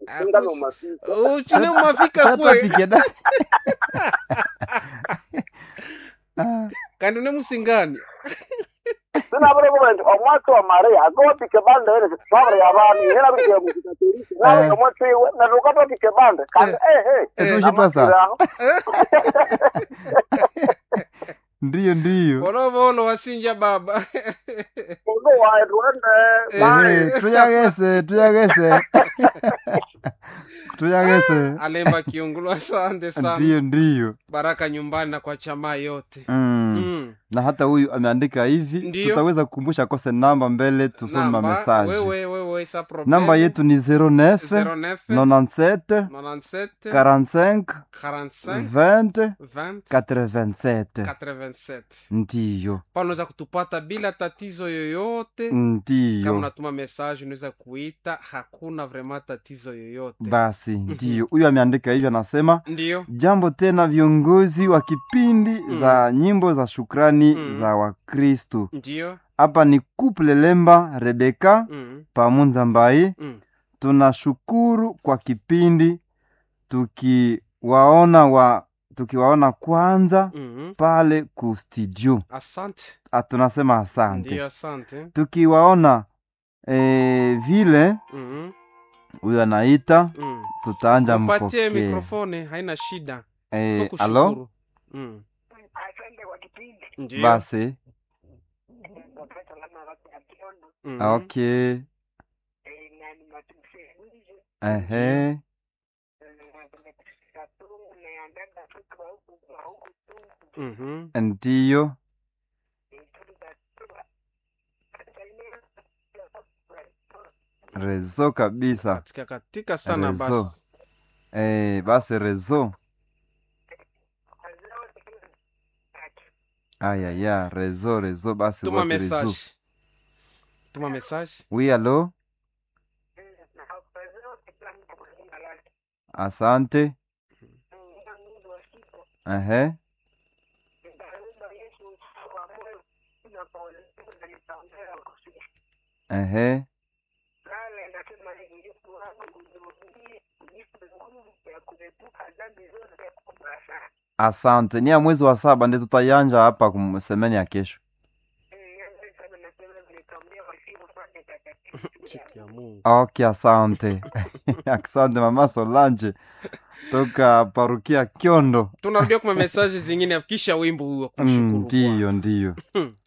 ingano mafika uchune mafika kwe satapikeda Ah, kandi une musingani sinabure kubenzi omwatsi wa maria akotike bande ere babure yabanu yena bikiye mukikatoriki nawe Eh. omwatsiwe nadukatotike bande kandi ehe etushitwasa ndiyo ndiyo volovolo wasinja baba uno wae tuende Ehe, tuyagese tuyagese tuyagese alemba kiungulu asante sana ndiyo ndiyo baraka nyumbani na kwa chamaa yote mm. Mm. na hata huyu ameandika hivi Ndiyo. tutaweza kukumbusha kose namba mbele tusome Namba, mamesaje wewe wewe sa problem namba yetu ni 09 09 97 97 45 45 20 20 87 87 ndiyo pa unaweza kutupata bila tatizo yoyote kama ndiyo unatuma message unaweza kuita hakuna vrema tatizo yoyote basi ndiyo huyu ameandika hivi anasema ndiyo jambo tena viongozi wa kipindi za nyimbo za shukrani Mm. za wakristu ndiyo hapa ni couple lemba rebeka mm. pamunza mbai Mm. tunashukuru kwa kipindi tukiwaona wa tukiwaona kwanza Mm. pale ku studio asante Ah, tunasema asante ndiyo asante tukiwaona eh, vile mm. huyo anaita Mm. tutaanja mpatie mpokee mikrofone haina shida eh, Fo alo kushukuru. mm. asante kwa kipindi ndiyo basi mm. okay nani matumseulize ehe naandaga tuka huku kwa huku tu Mhm. ndiyo rezo kabisa katika katika sana Rezo. basi eh, basi rezo ayaya rezo rezo basi tuma wapi rezo message tuma message wi alo asante ehe ehe asante ni ya mwezi wa saba ndi tutayanja hapa kumsemeni ya kesho siku ya mungu ok asante asante mama solange toka parukia kyondo tunarudia kuma message zingine kisha wimbo huo Mm, kushukuru ndiyo ndiyo Bwana.